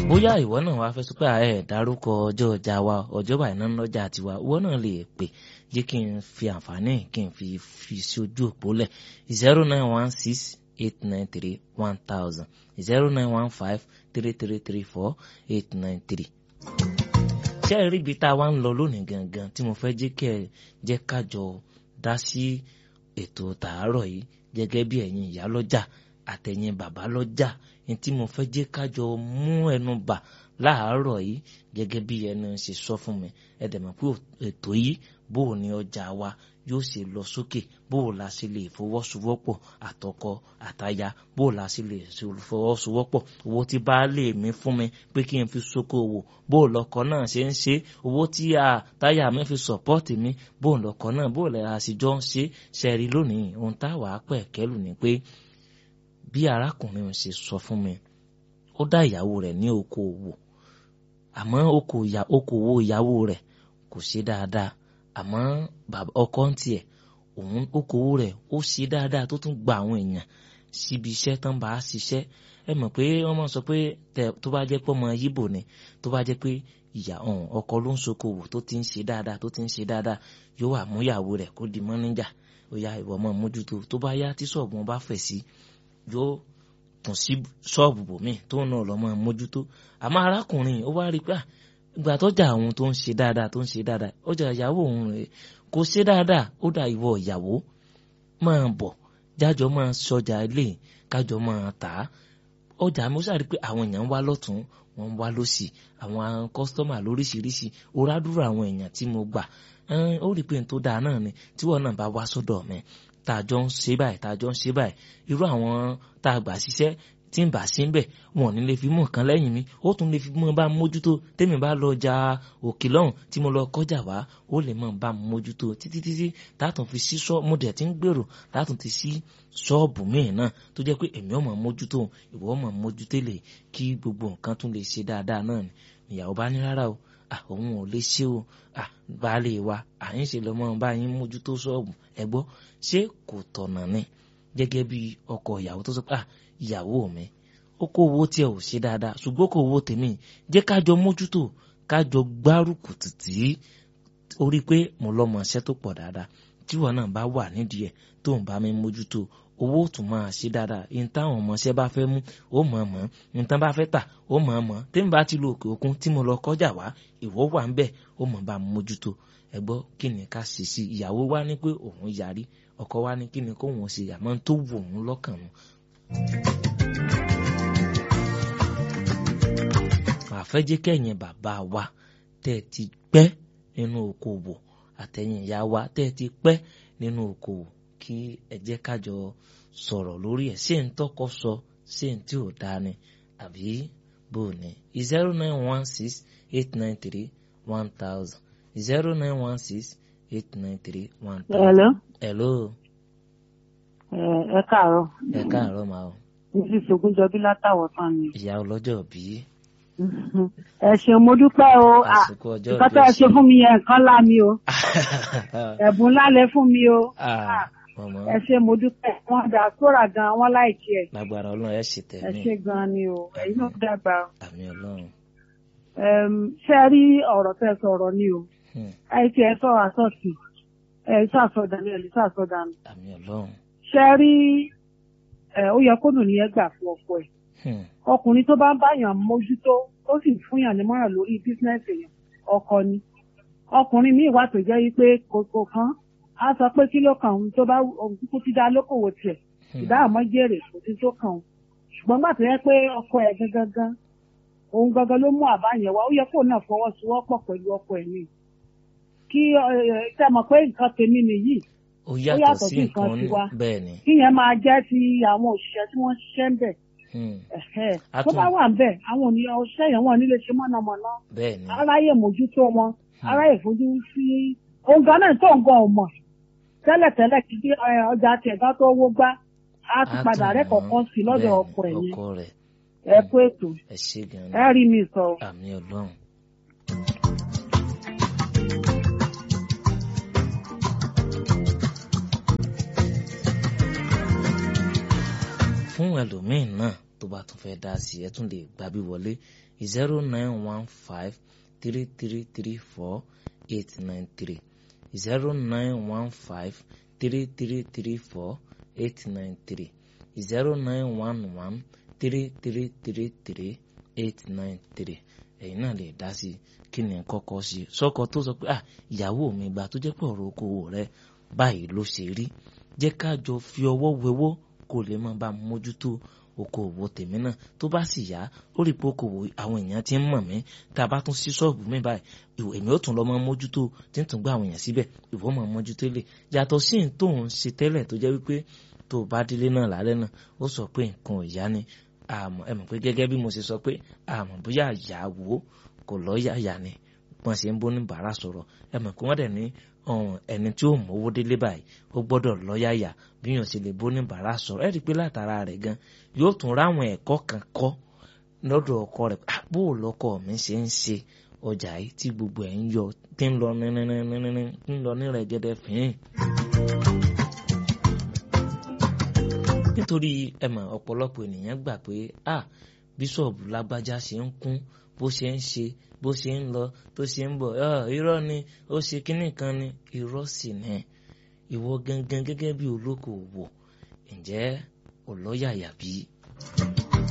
bóyá ìwọ náà wàá fẹ́ sọ pé ẹ dárúkọ ọjọ́ ọjà wa ọjọ́ báyìí náà lọ́jà tiwa ìwọ náà lè pè jẹ́ kí n fi àǹfààní kí n fi fi sí ojú òpó lẹ̀ zero nine one six eight nine three one thousand zero nine one five three three three four eight nine three. ṣé ẹ rí ibi tá a wá ń lọ lónìí gangan tí mo fẹ́ jẹ́ kí ẹ jẹ́ kájọ dá sí ètò tàárọ̀ yìí gẹ́gẹ́ bí ẹ̀yin ìyá lọ́jà àtẹ̀yin bàbá lọ́jà ní tí mo fẹ́ jẹ́ kájọ mú ẹnu bà láàárọ̀ yìí gẹ́gẹ́ bí ẹnu ṣe sọ fún mi ẹ dẹ̀ mọ̀ pé ètò yìí bó o ní ọjà wa yóò ṣe lọ sókè bó o la ṣe lè fọwọ́sowọ́pọ̀ àtọkọ àtaya bó o la ṣe lè fọwọ́sowọ́pọ̀ owó tí baálé mi fún mi pé kí n fi ṣókòwò bó o lọkọ náà ṣe ń ṣe owó tí a táyà mi fi sọ̀pọ́ọ̀tì mi bó o lọkọ náà bó o lè àṣìjọ ń ṣe ṣẹ́rí lónìí ohun táwa pẹ̀ kẹ́lù ni pé bí arákùnrin ṣe sọ fún mi ó dá ìyàwó rẹ̀ ní okòwò àmọ́ okòwò ìyàwó rẹ̀ kò ṣe dáadáa àmọ́ ọkọ ń tiẹ̀ òun okòwò rẹ̀ ó ṣe dáadáa tó tún gba àwọn èèyàn síbi iṣẹ́ tán bá a ṣiṣẹ́ ẹ mọ̀ pé wọ́n máa sọ pé tó bá jẹ́ pé ọmọ yíbò ni tó bá jẹ́ pé ìyá ọkọ ló ń ṣokòwò tó ti ń ṣe dáadáa tó ti ń ṣe dáadáa yóò wà mú ìyàwó rẹ̀ kó di mọ́níjà ó yá ìwọ mọ́ mójútó tó bá yá tí ṣọ́ọ̀bù wọn bá fẹ̀ sí yóò tún sí ṣọ́ọ̀bù bòmíì tó náà lọ́mọ mójútó àmọ́ arákùnrin ó wá rí pé ìgbà tọ́jà àwọn tó ń ṣe dáadáa tó ń ṣe dáadáa ọjà ìyàwó òun rẹ̀ kò ṣe dáadáa ó dà ìwọ ìyàwó máa bọ̀ jájọ máa ṣọjà ilé kájọ máa tà á ọjà mi ó ṣàrí pé àwọn èèyàn ń wá lọ́tún wọ́n ń wá lọ́sì àwọn kọ́sítọ́mà lóríṣiríṣi orádúró àwọn èèyàn tí mo gbà ó rí pé n tó dáa náà ni tíwọ́ náà bá wá sọ́dọ̀ mi tá a jọ ń ṣe báyìí tá a jọ ń ṣe báyìí irú àwọn tá a gbà ṣiṣẹ́ tí ń bà sí ń bẹ̀ wọn ò ní lè fi mú nǹkan lẹ́yìn mi ó tún lè fi mú bá mójútó tèmi bá lọ ja òkè lọ́hùn tí mo lọ kọjá wá ó lè mọ̀ bá mójútó títí títí tààtùn fi sí ṣọ́ọ̀bù mo dẹ̀ ti ń gbèrò tààtùn ti sí ṣọ́ọ̀bù míì náà tó jẹ́ pé èmi ò mọ̀ mójútó ìwọ mọ̀ mójútó lè kí gbogbo nǹkan tún lè ṣe dáadáa náà ni ìyàwó bá ní rárá o òun ò lè ṣe o baálé wa à ń ṣe lọ́mọ bá yín mójútó ṣọ́ọ̀bù ẹ gbọ́ ṣé kò tọ̀nà ni gẹ́gẹ́ bí ọkọ ìyàwó tó sọ pé ìyàwó mi ó kó owó tí ẹ ò ṣe dáadáa ṣùgbọ́n kó owó tèmi jẹ́ kájọ mójútó kájọ gbárùkù tìtì orí pé mo lọ́mọ iṣẹ́ tó pọ̀ dáadáa tíwọ náà bá wà nídìí ẹ̀ tó ń bá mi mójútó owó tún máa ṣe dáadáa ní táwọn ọmọọṣẹ́ bá fẹ́ mú ó mọ̀ ọ́n mọ̀ ní tán bá fẹ́ tà ó mọ̀ ọ́n mọ̀ tèmi bá ti lo òkè òkun tí mo lọ kọjá wá ìwọ wà ń bẹ̀ ó mọ̀ bá mójútó ẹ gbọ́ kí ni ká ṣe sí ìyàwó wa ní pé òun yarí ọkọ wa ní kí ni kóun ṣe àmọ́ tó wù òun lọ́kàn mu. àfẹ́jẹ́ kẹ́yìn bàbá wa tẹ́ ẹ ti pẹ́ nínú okòwò àtẹ̀yìn ìyá wa tẹ́ ẹ ti pẹ́ nínú okòwò kí ẹ jẹ́ kájọ sọ̀rọ̀ lórí ẹ̀ ṣé ń tọ́kọ sọ ṣé ń tí ò dáa ni àbí bò ní zero nine one six eight nine three one thousand zero nine one six eight nine three one thousand. Hello. hello. ẹ káàárọ̀. ẹ káàárọ̀ màá o. mrs ogunjọbí látàwọ̀ tán ni. ìyá ọlọ́jọ́ bíi ẹ ṣeun mo dúpẹ́ o àsìkò ọjọ́ nǹkan tó ẹ ṣe fún mi yẹn nǹkan ńlá mi o ẹ̀bùn ńlá lẹ fún mi o ẹ ṣe mo dúpẹ́ wọn dà sóra gan wọn láìkí ẹ lágbára ọlọ́run ẹ ṣe tẹ̀ ẹ mí ṣe gan ni o ẹ̀yin náà dàgbà àmì ọlọ́run ṣe rí ọ̀rọ̀ tẹ́ sọ̀rọ̀ ni o àìsí ẹ sọ àsọtì ẹ sàsọdànù ẹ lè sàsọdànù àmì ọlọ́run ṣe rí ẹ ó yẹ kó nù ní ẹ gbà fún ọkọ ẹ ọkùnrin tó bá ń báyàn mójútó ó sì fún yàn nímọ̀ràn lórí bísínẹ́sì yẹn ọkọ ni ọkùnrin míì wà tó jẹ́ wípé kòkò kan á sọ pé kí ló kàn òun tó bá òun kúkú ti dá lókòwò tiẹ̀ ìdá àmọ́ jèrè kò sí tó kàn òun ṣùgbọ́n gbà tó yẹ pé ọkọ ẹ̀ gangan òun gangan ló mú àbá yẹn wá ó yẹ kó náà fọwọ́sowọ́pọ̀ pẹ̀lú ọkọ ẹ̀ ni kí ṣe mọ̀ pé nǹkan tèmi nìyí ó yàtọ̀ sí nǹkan bẹ́ẹ̀ ni kíyẹn máa jẹ́ ti àwọn òṣìṣẹ́ tí wọ́n ṣiṣẹ́ ń bẹ̀ tó bá wà ń bẹ̀ àwọn ènìyàn ọṣẹ́ yẹn wọ́n nílé ṣe mọ̀nàmọ́ná bẹ́ẹ̀ni aráyè mójútó wọn aráyè fojú sí ohun gan náà tó ń gan ọmọ tẹ́lẹ̀tẹ́lẹ̀ kí bí ọjà tiẹ̀ bá tó wó gbá á ti padà rẹ́ kọ̀ọ̀kan sí lọ́dọ̀ ọkọ ẹ̀ yẹn ẹ kú ètò ẹ ṣe gan ẹ rí mi sọ. àmì ọlọ́run. fún ẹlòmíín náà tó bá tún fẹ́ dá sí ẹ tún lè gbàbí wọlé zero nine one five three three three four eight nine three zero nine one five three three three four eight nine three zero nine one one three three three three eight nine three ẹ̀yin náà lè dá sí kí ni kọ́kọ́ sí sọ́kọ tó sọ pé ah ìyàwó mi gbà tó jẹ́ pé ọ̀rọ̀ okòwò rẹ báyìí ló ṣe rí jẹ́ ká jọ fi ọwọ́ wẹwọ́ kó lè máa bá mójútó okòwò tèmi náà tó bá sì yá ó rí pé okòwò àwọn èèyàn ti ń mọ̀ mí tá a bá tún sí ṣọ́ọ̀bù mi báyìí èmi ó tún lọ máa mójútó tí ń tún gbá àwọn èèyàn síbẹ̀ ìwọ máa mójútó lè yàtọ̀ sí ní tó ń ṣe tẹ́lẹ̀ tó jẹ́ wípé tó bá délé náà lálẹ́ náà ó sọ pé nǹkan ò yá ni àmọ́ ẹ mọ̀ pé gẹ́gẹ́ bí mo ṣe sọ pé àmọ́ bóyá ìyàwó kò lọ́ yàyà ni wọ́n ṣe ń bó ní bàárà sọ̀rọ̀ ẹ mọ̀ pé wọ́n dẹ̀ ní ẹni tí ó mówó délé báyìí ó gbọ́dọ̀ lọ́yàyà bí yàn ṣe lè bó ní bàárà sọ̀rọ̀ ẹ rí i pé látara rẹ̀ gan yóò tún ráwọn ẹ̀kọ́ kan kọ́ lọ́dọ̀ ọkọ rẹ̀ bó o lọ́kọ mi ṣe ń ṣe ọjà yìí tí gbogbo ẹ̀ ń yọ tí ń lọ níníníníní ń lọ ní rẹ̀gẹ́dẹ́ fìín. nítorí ẹ mọ̀ ọ̀pọ̀lọpọ̀ ènìyàn gbà pé ah bíṣọ̀bù lágbájá ṣe ń kún bó ṣe ń ṣe bó ṣe ń lọ tó ṣe ń bọ̀ irọ́ ni ó ṣe kínní kan ni irọ́ sì ni ìwọ gangan gẹ́gẹ́ bí olókoòwò ǹjẹ́ ọlọ́yàyà bí?